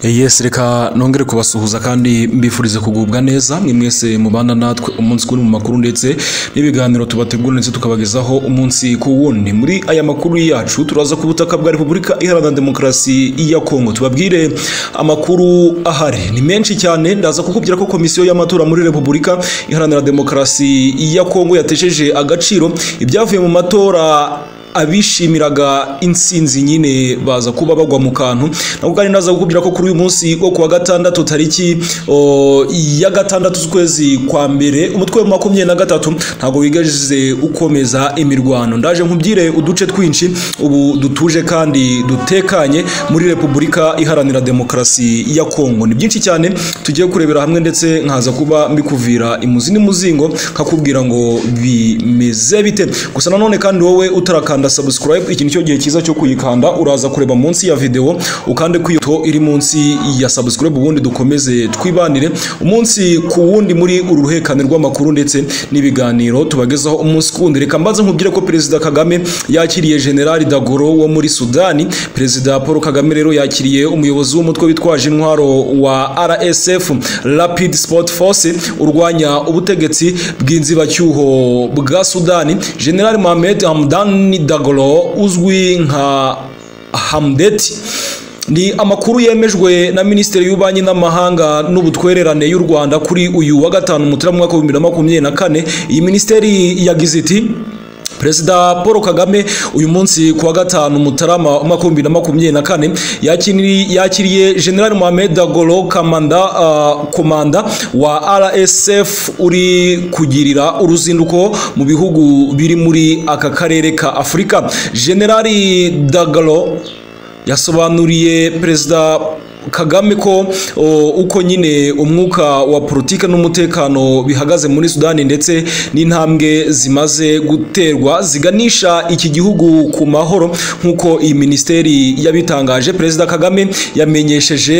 Yes reka nongere kubasuhuza kandi mbifurize kugubwa neza mwe mwese mubana natwe umunsi kuri mu makuru ndetse n'ibiganiro tubategura ndetse tukabagezaho umunsi ku wundi muri aya makuru yacu turaza ku butaka bwa repubulika iharanira demokarasi ya kongo tubabwire amakuru ahari ni menshi cyane ndaza kukubwira ko komisiyo y'amatora muri repubulika iharanira demokarasi ya kongo yatesheje agaciro ibyavuye mu matora abishimiraga insinzi nyine baza kuba bagwa mu kantu nabwo kandi naza kukubwira ko kuri uyu munsi wo kuwa gatandatu tariki o, ya gatandatu z'ukwezi kwa mbere umutwe wa makumyabiri na gatatu ntabwo wigajize ukomeza imirwano ndaje nkubwire uduce twinshi ubu dutuje kandi dutekanye muri repubulika iharanira demokarasi ya kongo ni byinshi cyane tugiye kurebera hamwe ndetse nkaza kuba mbikuvira imuzi n'imuzingo nkakubwira ngo bimeze bite gusa nanone kandi wowe utarakanda kanda subscribe iki nicyo gihe cyiza cyo kuyikanda uraza kureba munsi ya video ukande kwiyuto iri munsi ya subscribe ubundi dukomeze twibanire umunsi ku wundi muri uru ruhekane rw'amakuru ndetse n'ibiganiro tubagezaho umunsi kuwundi reka mbanze nkubwire ko perezida Kagame yakiriye General Dagoro wo muri Sudani perezida Paul Kagame rero yakiriye umuyobozi w'umutwe witwaje intwaro wa RSF Rapid Sport Force urwanya ubutegetsi bw'inzibacyuho bwa Sudani General Mohamed Hamdan Dagolo uzwi nka Hamdeti ni amakuru yemejwe na minisiteri y'ububanyi n'amahanga n'ubutwererane y'u Rwanda kuri uyu wa gatanu mutarama mwaka wa bibiri na makumyabiri na kane iyi minisiteri yagize iti Perezida Paul Kagame uyu munsi kuwa gatanu Mutarama umwaka w'ibihumbi bibiri na makumyabiri na kane yakiriye General Mohamed Dagolo kamanda uh, komanda wa RSF uri kugirira uruzinduko mu bihugu biri muri aka karere ka Afurika General Dagolo yasobanuriye Perezida kagame ko uko nyine umwuka wa politiki n'umutekano bihagaze muri sudani ndetse n'intambwe zimaze guterwa ziganisha iki gihugu ku mahoro nk'uko iyi minisiteri yabitangaje perezida kagame yamenyesheje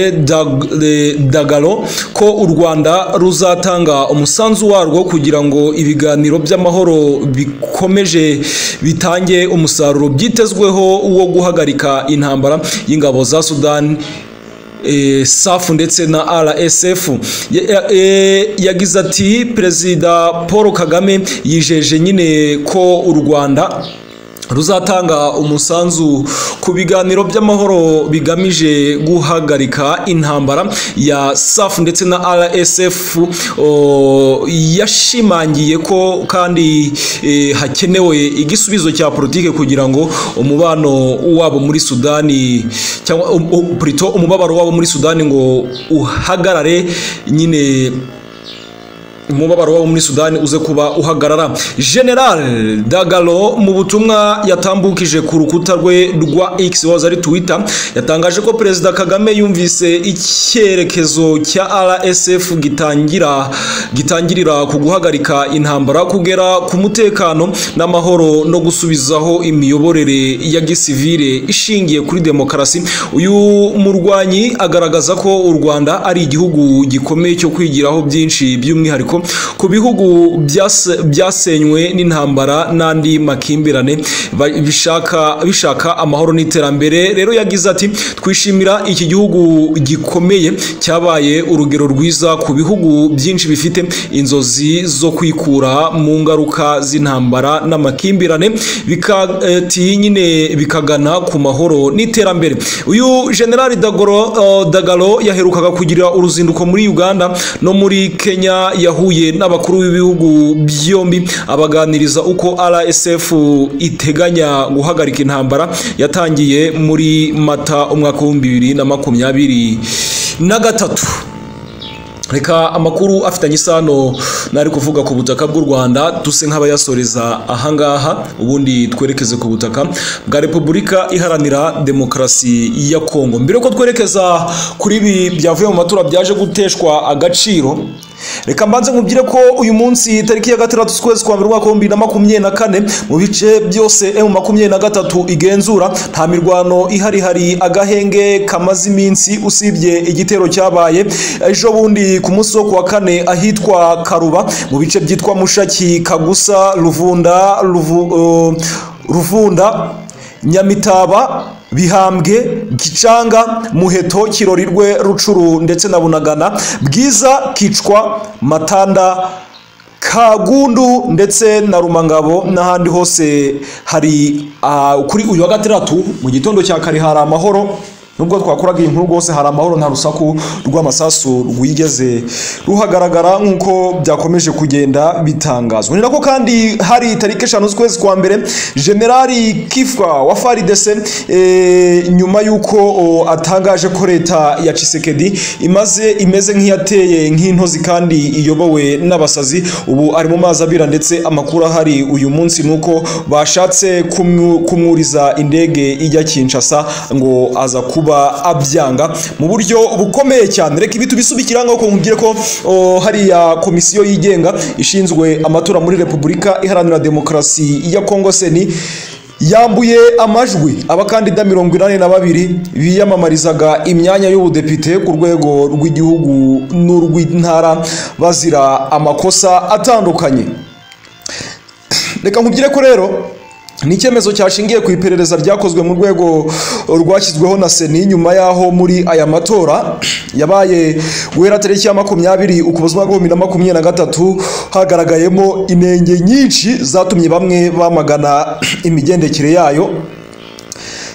dagalo ko u rwanda ruzatanga umusanzu warwo kugira ngo ibiganiro by'amahoro bikomeje bitange umusaruro byitezweho wo guhagarika intambara y'ingabo za sudani safu ndetse na RSF yagize ati perezida Paul Kagame yijeje nyine ko u Rwanda ruzatanga umusanzu ku biganiro by'amahoro bigamije guhagarika intambara ya SAF ndetse na RSF yashimangiye ko kandi e, hakenewe igisubizo cya politike kugira ngo umubano wabo muri Sudani cyangwa um, um, prito umubabaro wabo muri Sudani ngo uhagarare nyine umubabaro wabo muri sudani uze kuba uhagarara general dagalo mu butumwa yatambukije ku rukuta rwe rwa x waza ari twitter yatangaje ko perezida kagame yumvise icyerekezo cya rsf gitangira gitangirira ku guhagarika intambara kugera ku mutekano n'amahoro no gusubizaho imiyoborere ya gisivile ishingiye kuri demokarasi uyu murwanyi agaragaza ko u rwanda ari igihugu gikomeye cyo kwigiraho byinshi by'umwihariko ku bihugu byasenywe n'intambara n'andi makimbirane bishaka amahoro n'iterambere rero yagize ati twishimira iki gihugu gikomeye cyabaye urugero rwiza ku bihugu byinshi bifite inzozi zo kwikura mu ngaruka z'intambara n'amakimbirane nyine bikagana ku mahoro n'iterambere uyu generali dagalo yaherukaga kugira uruzinduko muri uganda no muri kenya yahuye yahuye n'abakuru b'ibihugu byombi abaganiriza uko RSF iteganya guhagarika intambara yatangiye muri Mata umwaka w'ibihumbi bibiri na makumyabiri na gatatu reka amakuru afitanye isano nari kuvuga ku butaka bw'u rwanda duse nk'abayasoreza ahangaha ubundi twerekeze ku butaka bwa repubulika iharanira demokarasi ya kongo mbere ko twerekeza kuri ibi byavuye mu matora byaje guteshwa agaciro reka mbanze nkubwire ko uyu munsi tariki ya gatandatu z'ukwezi kwa mbere umwaka w'ibihumbi bibiri na makumyabiri na kane mu bice byose emu makumyabiri na gatatu igenzura nta mirwano ihari hari agahenge kamaze iminsi usibye igitero cyabaye ejo bundi ku munsi wo kuwa kane ahitwa karuba mu bice byitwa mushaki kagusa ruvunda ruvunda nyamitaba bihambwe gicanga muheto kirorirwe rucuru ndetse na bunagana bwiza kicwa matanda kagundu ndetse na rumangabo n'ahandi hose hari ah, kuri uyu wa gatandatu mu gitondo cya kare hari amahoro nubwo twakoraga iyi nkuru rwose hari amahoro nta rusaku rw'amasasu rwigeze ruhagaragara nk'uko byakomeje kugenda bitangazwa ni nako kandi hari tariki eshanu z'ukwezi kwa mbere generali kifwa wa faridese eh, nyuma y'uko o, atangaje ko leta ya cisekedi imaze imeze nk'iyateye nk'intozi kandi iyobowe n'abasazi ubu ari mu mazi abira ndetse amakuru ahari uyu munsi ni uko bashatse kumwu- kumwuriza indege ijya kinshasa ngo aza kuba kuba abyanga mu buryo bukomeye cyane reka ibi tubisubikira ngaho nkubwire ko o, hariya komisiyo yigenga ishinzwe amatora muri repubulika iharanira demokarasi ya kongo seni yambuye amajwi abakandida mirongo inani na babiri biyamamarizaga imyanya y'ubudepite ku rwego rw'igihugu n'urw'intara bazira amakosa atandukanye reka nkubwire ko rero ni icyemezo cyashingiye ku iperereza ryakozwe mu rwego rwashyizweho na seni nyuma y'aho muri aya matora yabaye guhera tariki ya makumyabiri ukuboza umwaka w'ibihumbi na makumyabiri na gatatu hagaragayemo inenge nyinshi zatumye bamwe bamagana imigendekere yayo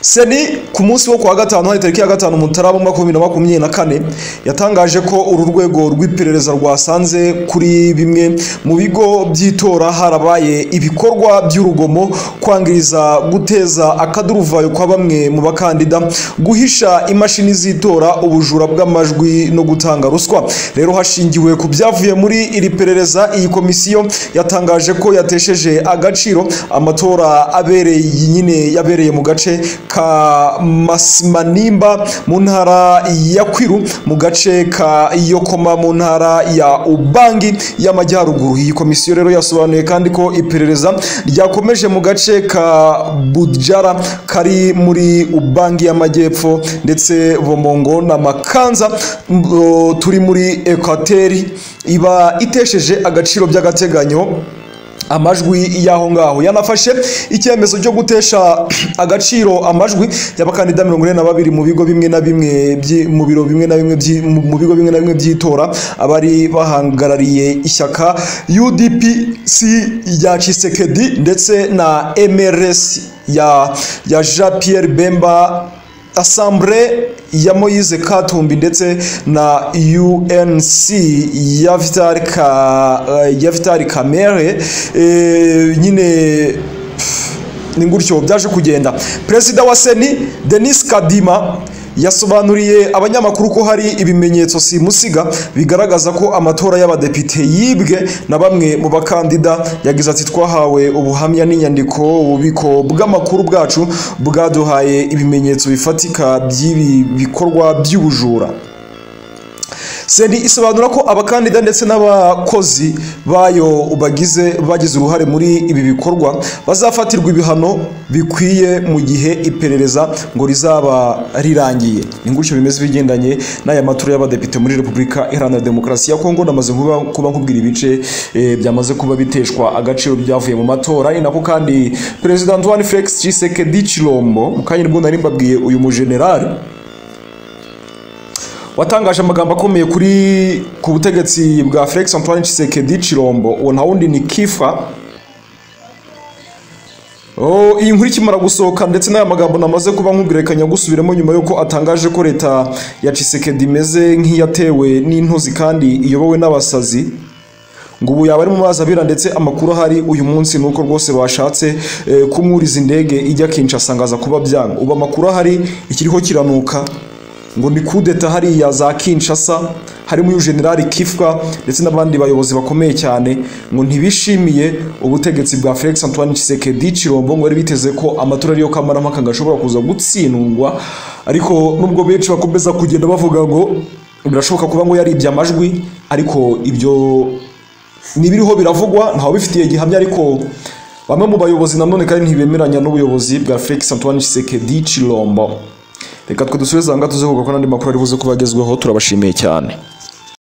seni ku munsi wo kuwa gatanu hari tariki ya gatanu mutarama umwaka w'ibihumbi na makumyabiri na kane yatangaje ko uru rwego rw'iperereza rwasanze kuri bimwe mu bigo by'itora harabaye ibikorwa by'urugomo kwangiriza guteza akaduruvayo kwa bamwe mu bakandida guhisha imashini z'itora ubujura bw'amajwi no gutanga ruswa rero hashingiwe ku byavuye muri iri perereza iyi komisiyo yatangaje ko yatesheje agaciro amatora abereye nyine yabereye mu gace ka masimanimba mu ntara ya kwiru mu gace ka yokoma mu ntara ya ubangi y'amajyaruguru iyi komisiyo rero yasobanuye kandi ko iperereza ryakomeje mu gace ka budjara kari muri ubangi y'amajyepfo ndetse bomongo na makanza m- o, turi muri ekwateri iba itesheje agaciro by'agateganyo amajwi y'aho ngaho yanafashe icyemezo cyo gutesha agaciro amajwi y'abakandida mirongo ine na babiri mu bigo bimwe na bimwe byi- mu biro bimwe na bimwe byi- mu mu bigo bimwe na bimwe by'itora abari bahagarariye ishyaka UDPC rya Tshisekedi ndetse na MRS ya ya Jean Pierre Bemba asambure ya moyize katumbi ndetse na unc ya vitali ka ya vitali kamere eh, nyine ni gutyo byaje kugenda perezida wa seni denis kadima yasobanuriye abanyamakuru ko hari ibimenyetso simusiga bigaragaza ko amatora y'abadepite yibwe na bamwe mu bakandida yagize ati twahawe ubuhamya n'inyandiko ububiko bw'amakuru bwacu bwaduhaye ibimenyetso bifatika by'ibi bikorwa by'ubujura seni isobanura ko abakandida ndetse n'abakozi bayo bagize bagize uruhare muri ibi bikorwa bazafatirwa ibihano bikwiye mu gihe iperereza ngo rizaba rirangiye ni gutyo bimeze bigendanye n'aya matora y'abadepite muri repubulika iharanira demokarasi ya kongo namaze kuba- kuba nkubwira ibice eh, byamaze kuba biteshwa agaciro byavuye mu matora ni nako kandi perezida antoine felix tshisekedi chilombo mu kanya nibwo nari mbabwiye uyu mujenerali watangaje amagambo akomeye kuri ku butegetsi bwa Felix Antoine Tshisekedi Chilombo uwo nta wundi ni Kifa Oh, iyi nkuru ikimara gusohoka ndetse n'aya magambo namaze kuba nkubirekanya gusubiramo nyuma y'uko atangaje ko leta ya Tshisekedi imeze nk'iyatewe n'intozi kandi iyobowe n'abasazi ngo ubu yaba ari mu mazi abira ndetse amakuru ahari uyu munsi ni uko rwose bashatse eh, kumwuriza indege ijya Kinshasa ngo aza kuba byanga ubu amakuru ahari ikiriho kiranuka ngo ni kudeta hariya za Kinshasa harimo uyu generali Kifwa ndetse n'abandi bayobozi bakomeye cyane ngo ntibishimiye ubutegetsi bwa Felix Antoine Tshisekedi Chilombo ngo bari biteze ko amatora ariyo kamarampaka gashobora kuza gutsindwa ariko nubwo benshi bakomeza kugenda bavuga ngo birashoboka kuba ngo yaribye amajwi ariko ibyo nibiriho biravugwa ntawe bifitiye gihamya ariko bamwe mu bayobozi nanone kandi ntibemeranya n'ubuyobozi bwa Felix Antoine Tshisekedi Chilombo reka twe dusubize aha ngaha tuze kuvuga ko n'andi makuru ari buze kuba agezweho turabashimiye cyane